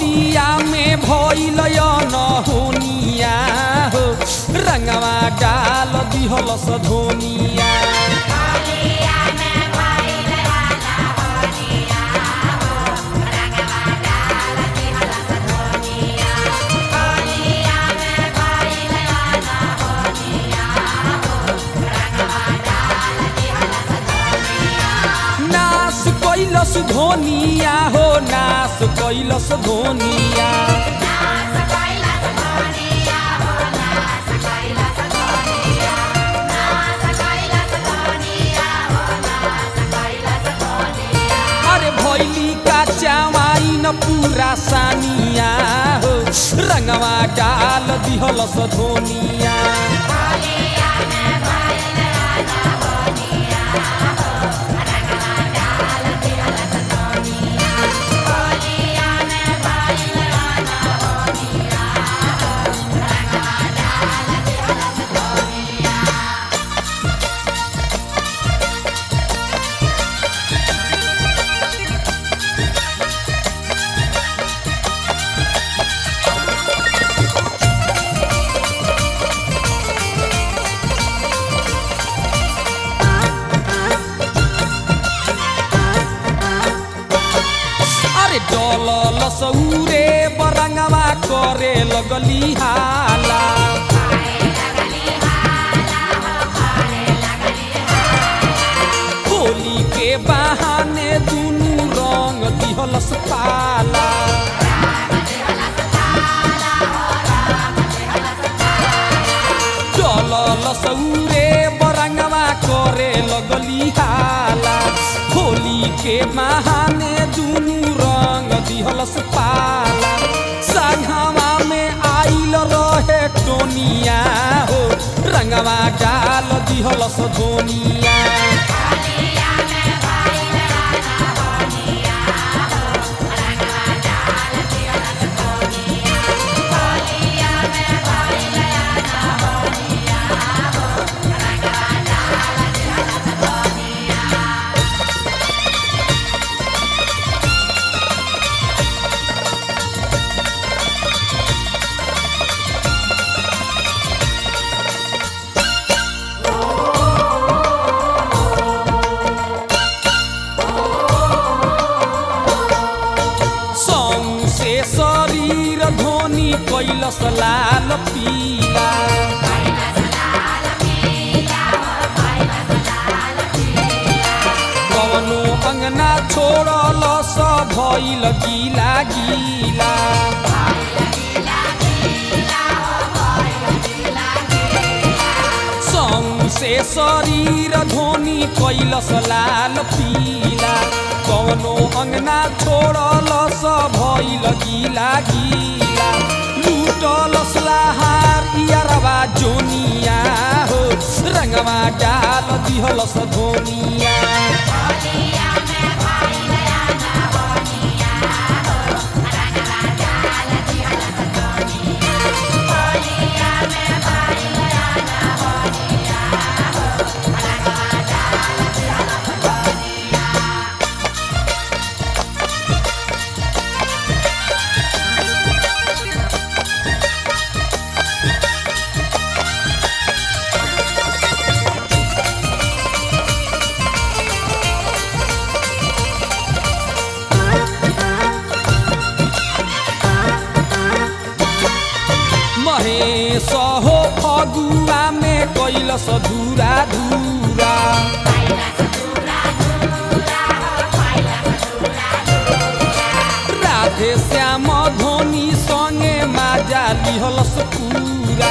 होलिया में भइल न होनिया हो रंगवा डाल दिहलस धोनिया नास कैलस धोनिया हो नास कैलस धोनिया अरे भैली का चावाई न पूरा सानिया हो रंगवा डाल दिहलस धोनिया अरे डलल सौरे बरंगवा करे लगली हाला होली के बहाने दुनू रंग दिहलस पाला डलल सौरे बरंगवा करे लगली हाला होली के बहाने दुनू रंग दिहलस पाला संघवा में आइल रहे टोनिया हो रंगवा डाल दिहलस धोनिया सौसे शरीर धोनी कैलस लाल पीला कवनो अंगना छोड़ल स भइल गीला गीला सौसे शरीर धोनी कैलस लाल पीला कवनो अंगना छोड़ल स भइल गीला गीला लूटलस लहार इयरवा जोनिया हो रंगवा डाल दिहलस धोनिया महेश हो फगुआ में कैलस धूरा धूरा राधे श्याम धोनी संगे माजा लिहलस पूरा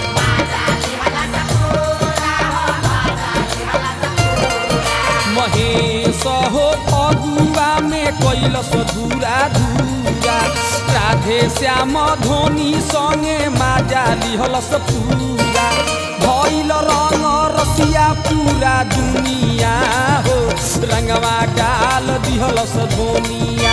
महेश हो फगुआ में कैलस धूरा धूरा राधे श्याम धोनी संगे माजा लिहलस पूरा भइल रंग रसिया पूरा दुनिया हो रंगवा डाल दिहलस धोनिया